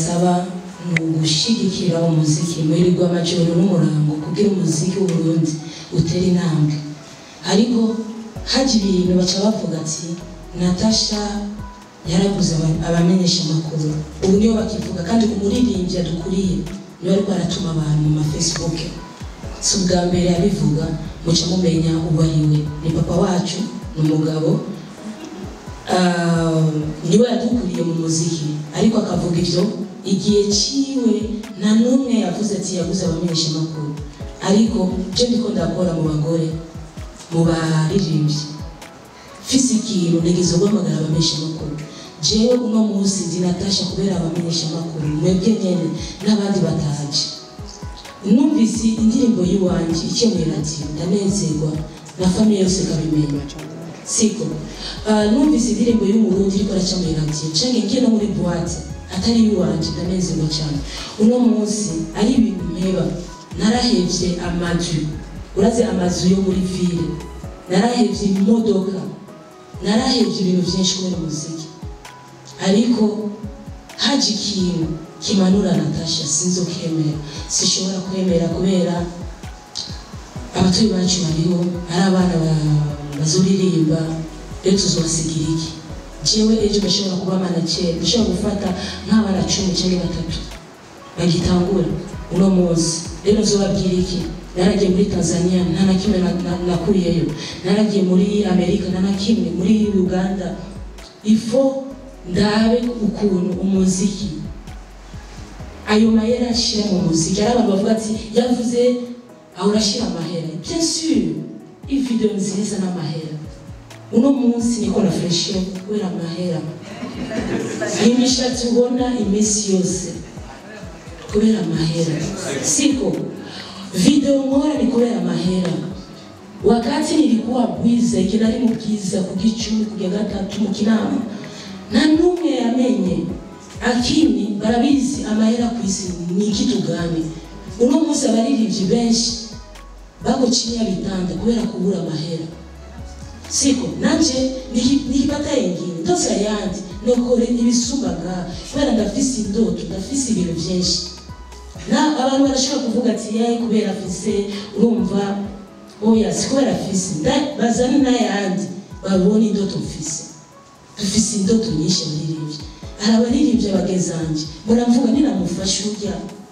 ndabasaba ni ugushigikira umuziki muhirirwa amajoro n'umurango kugira umuziki w'uburundi utere intambwe ariko haje ibintu baca bavuga ati natasha yaraguze aba- abamenyesha amakuru ubu niyo bakivuga kandi umuririmbyi adukuriye niwe ariko aratuma abantu mu mafacebook si ubwa mbere abivuga muca mumenya uwo ari we ni papa wacu ni umugabo Ah, niwe yadukuriye mu muziki ariko akavuga ibyo igihe ciwe nta n'umwe yavuze ati yaguze abamenyesha amakuru ariko byo ndiko ndakora mu bagore mu baririmbyi fise ikintu nigeze guhamagara abamenyesha amakuru jewe uno munsi ndi natasha kubera abamenyesha amakuru mwebwe nyene n'abandi bataje numvise indirimbo y'iwanje ikemuye radiyo ndanezerwa na famiye yose ikabimenya siko uh, numvise indirimbo y'umurundi iriko araca muri radiyo canke ngiye no muri boite atari iwanje ndanezerwa cyane uno munsi ari ibintu mpeba narahevye amazu urazi amazu yo muri ville narahevye imodoka narahevye ibintu vyinshi kubera umuziki ariko haje ikintu kimanura natasha sinzokemera sishobora kwemera kubera abatuye bacu bariho ari abana ba- bazoririmba rero tuzobasigira iki jewe ejo ndashobora kuba manakera ndashobora gufata nk'abana cumi cyangwa batatu bagitangura uno munsi rero nzobabwira iki naragiye muri tanzania nta na kimwe na- na- nakuriyeyo naragiye muri amerika nta na kimwe muri uganda ifo ndabe ukuntu umuziki ayo mahera ashira mu muziki ari abantu bavuga ati yavuze aho urashira amahera bien sûr ivideo nziza n'amahera uno munsi niko nafreshiye kubera amahera imishatsi ubona iminsi yose kubera amahera siko video nkora ni kubera amahera wakati nilikuwa bwiza ikinari mu bwiza ku gicumi kujya gatatu mu kinama nta n'umwe yamenye akini barabizi amahera ku isi ni kitu gani uno munsi abaririmbyi benshi bagucinya bitanda kubera kubura amahera siko nanje niki- nikipata yengine ndosa yandi nokore ibisumbaga kubera ndafise indoto ndafise ibintu vyinshi na abantu barashobora kuvuga ati yayi kubera afise urumva oya si kubera afise nda- bazane n'ayandi babone indoto mfise dufise indoto nyinshi abaririmbyi hari abaririmbyi abagezanje muramvuga ninamufasha urya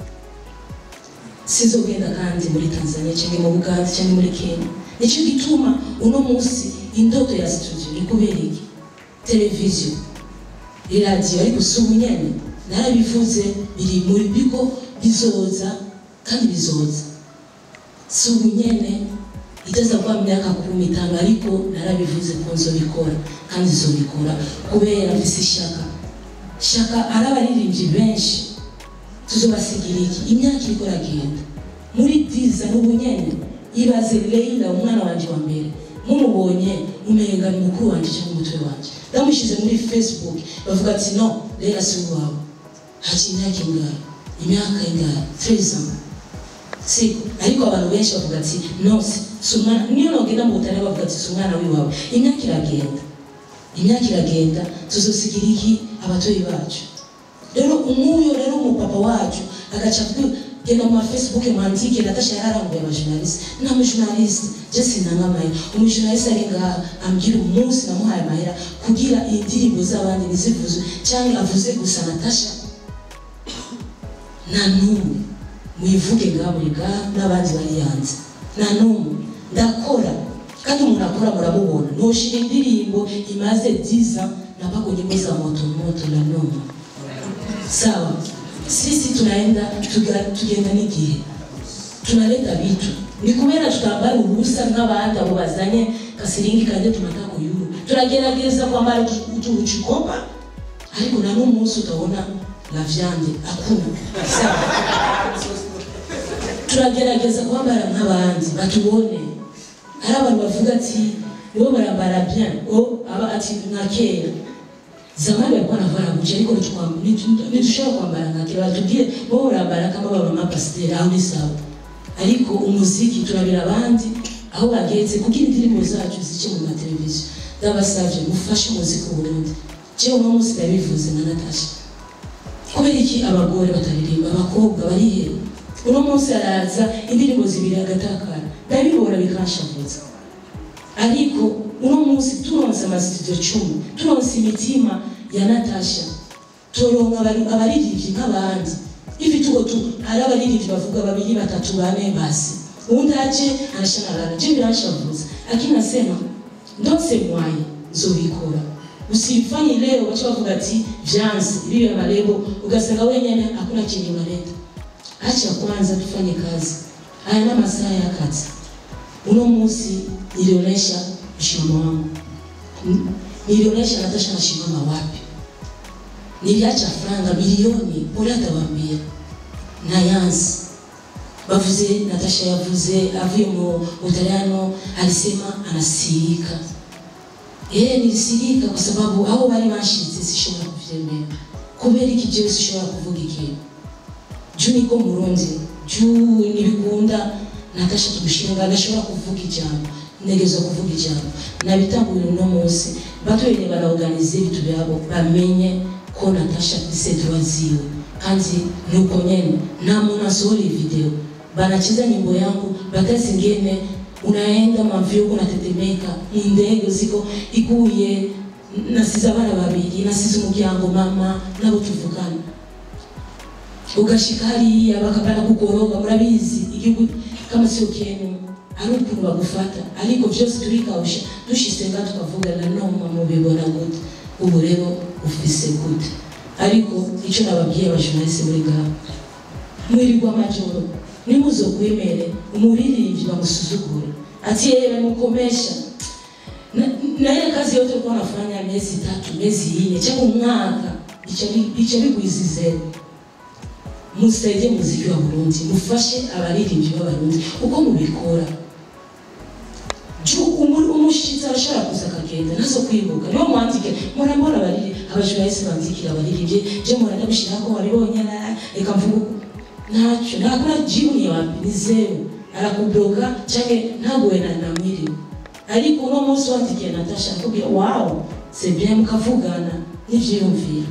sizogenda kandi muri tanzania cyangwa mu buganda cyangwa muri kenya nicyo gituma uno munsi indoto ya studio ni kubera iki televiziyo iradiyo ariko si ubunyene narabivuze biri muri bigo bizoza kandi bizoza si ubunyene igeza kwa myaka kumi itanu ariko narabivuze ko nzobikora kandi nzobikora kubera mfise ishaka shaka ari abaririmbyi benshi tuzobasigira iki imyaka iriko iragenda muri diza n'ubunyene ibaze leila umwana wanje wa mbere mumubonye umenga ni mukuru wanje cyangwa umutwe wanje ndamushize muri facebook bavuga ati no leila si uwawe haci imyaka ingahe imyaka ingahe 13 ans siko ariko abantu benshi bavuga ati no si si umwana niyo nogenda mu butare bavuga ati si umwana wiwawe imyaka iragenda imyaka iragenda tuzosigira iki abatoyi bacu rero umuyo rero umupapa wacu agaca avuga genda mu mafacebook mwandike natasha yararambuye abajournaliste nta mujournaliste je sinanga amahera umujournaliste ari ngaha ambwira umunsi namuhaye amahera kugira indirimbo z'abandi ntizivuzwe cyangwa avuze gusa natasha nta n'umwe muyivuge ngaha muri ngaha n'abandi bari hanze nta n'umwe ndakora kandi umuntu akora muramubona ntushira indirimbo imaze 10 ans napako nyimbo za moto moto na noma sawa sisi tunaenda tuga, tugenda n'igihe tunaleta vitu ni kubera tutambara ubusa nk'abandi abo bazanye kasiringi kanje tunataka kuyuru turagerageza kwambara utuchikopa ariko na n'umunsi utabona la viande hakuna sawa turagerageza kwambara nk'abandi batubone hari abantu bavuga ati nibo barambara bien o aba ati nka kera zamani walikuwa wanavaa guchi ariko nitushobora kwambara nka kera batubwire bo barambara kama baba mapasiteri aho ni sawa ariko umuziki turabira abandi aho bageze kugira indirimbo zacu zice mu mateleviziyo ndabasavye mufashe umuziki w'uburundi jewe uno munsi ndabivuze na natasha kubera iki abagore bataririmba abakobwa barihera uno munsi araza indirimbo zibiri agatakara ndabibora bikanshavuza ariko uno munsi turonse amasitudiyo cumi turonse imitima ya natasha turonka abari- abaririmbyi nk'abandi ivi tugo tu hari abaririmbyi bavuga babiri batatu bane basi uwundi aje arashanarana je biranshavuza lakini nasema ndose mwaye nzobikora usifanye leo wacha bavuga ati vyanze bibi marebo ugasanga wenyene hakuna chenye unaleta acha kwanza tufanye kazi haya na masaa ya kazi uno munsi nilionyesha msimamo wangu N- nilionyesha natasha nasimama wapi niliacha franga milioni pole atawaambia na yansi bavuze natasha yavuze avuye mu utaliano alisema anasirika Eh, nilisirika kwa sababu hao bari banshize sishobora kuvyemera kubera iki jewe sishobora kuvuga ikintu juu niko murundi juu nibikunda natasha tugushinga ndashobora kuvuga ijambo ntegerezwa kuvuga ijambo nabitangurira uno munsi bato bene baraorganize ibitu byabo bamenye ko natasha afise droit ziwe kandi nuko nyene nta muntu asohora iyi video banacheza nyimbo yangu batazi ingene unaenda mavyo unatetemeka indege ziko iguye nasize abana babiri nasize umuryango mama nabo tuvugana ugashika hariya bakabana kugoroga murabizi igihugu kama sio kenu hari ukuntu bagufata ariko vyose turikawusha dushitse nga tukavugana noma mubibona gute ubu rero ufise gute ariko ico nababwiye abajournaliste muri ngaho mwirirwa amajoro nimuzokwemere umuririmbyi bamusuzugure ati yeye bamukomesha na, na ile kazi yote ulikuwa unafanya miezi tatu miezi ine cyangwa umwaka bica bigwizizewe musaidie muziki wa Burundi mufashe abaririmbyi b'abarundi uko mubikora juu umu- umushitsi arashobora kuza akagenda nazo kwibuka niyo mwandike murambona abariri abajournaliste bandikira abaririmbyi je muranda gushirako wabibonye na reka mvuga uko ntacyo ntakora jibu ni wapi ni zeru arakubloga canke ntaguwe na namwiriwe ariko uno munsi wandikiye natasha akubwira wow c'est bien mukavugana n'ivyiyumviro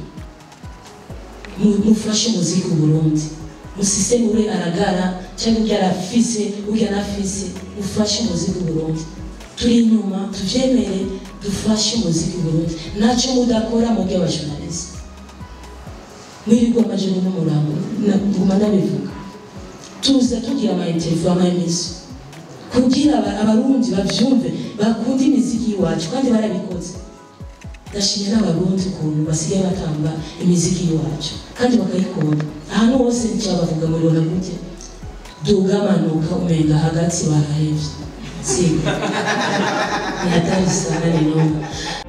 Mu- mufashe umuziki u Burundi musiseme ure aragara cyangwa ibyo arafise ubyo anafise mufashe umuziki u Burundi turi inyuma tuvyemere dufashe umuziki u Burundi ntacyo mudakora mu by'abajournaliste mwirirwa amajoro n'umurango na- nguma ndabivuga tuza tugira ama interview ama emission kugira aba- abarundi bavyumve bakunda imiziki y'iwacu kandi barabikoze ndashimye n'abarundi ukuntu basigaye batamba imiziki y'iwacu kandi bakayikunda ahantu hose ncyabavuga muribona gutya duga manuka umenga hagati barahevye siga ni hatari sana ni noma